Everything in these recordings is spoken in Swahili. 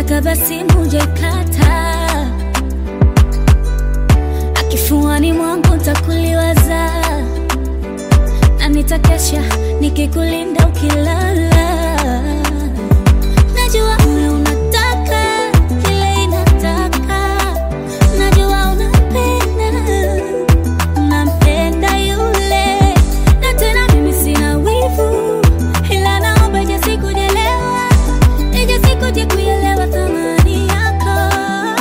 nataka basi muje kata akifuani mwangu ntakuliwaza na nitakesha nikikulinda ukilala najua moyo unataka kile inataka najua unapenda unampenda yule na tena mimi sina wivu ila naomba ije sikujelewa ije sikuje kuelewa thamani yako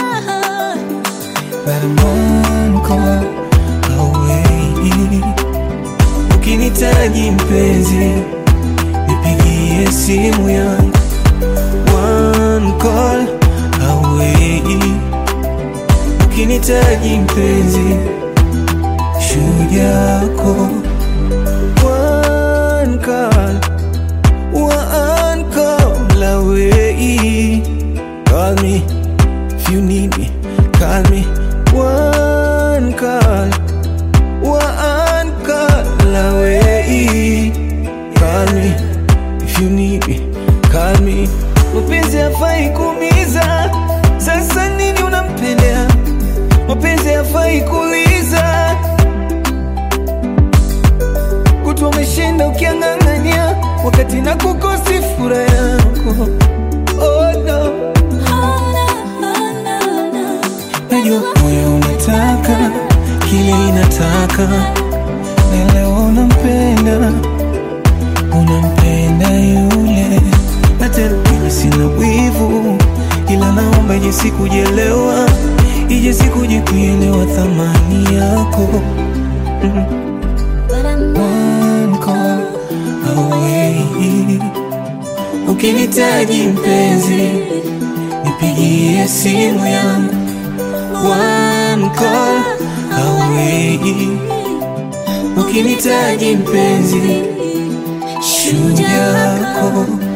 But I'm one call away. Ukinitaji mpenzi, nipigie simu yangu. One call away. Ukinitaji mpenzi, shujaa yako. One call, one call away. Call me if you need me. Call me one call, one call away. Call me if you need me. Call me. Mapenzi hafai kuumiza, sasa nini unampendea? Mapenzi hafai kuuliza, kutwa umeshinda ukiang'ang'ania, wakati na kukosi furaha yako. Oh no. Oh, no, oh, no, no. Najua moyo unataka kile inataka, na leo unampenda, unampenda yule, na tena mimi sina wivu, ila naomba ije sikujelewa, ije sikuje kuelewa thamani yako. But I'm One call away, ukinitaji mpenzi, nipigie simu yangu. One call away. Ukinitaji mpenzi, shujaa yako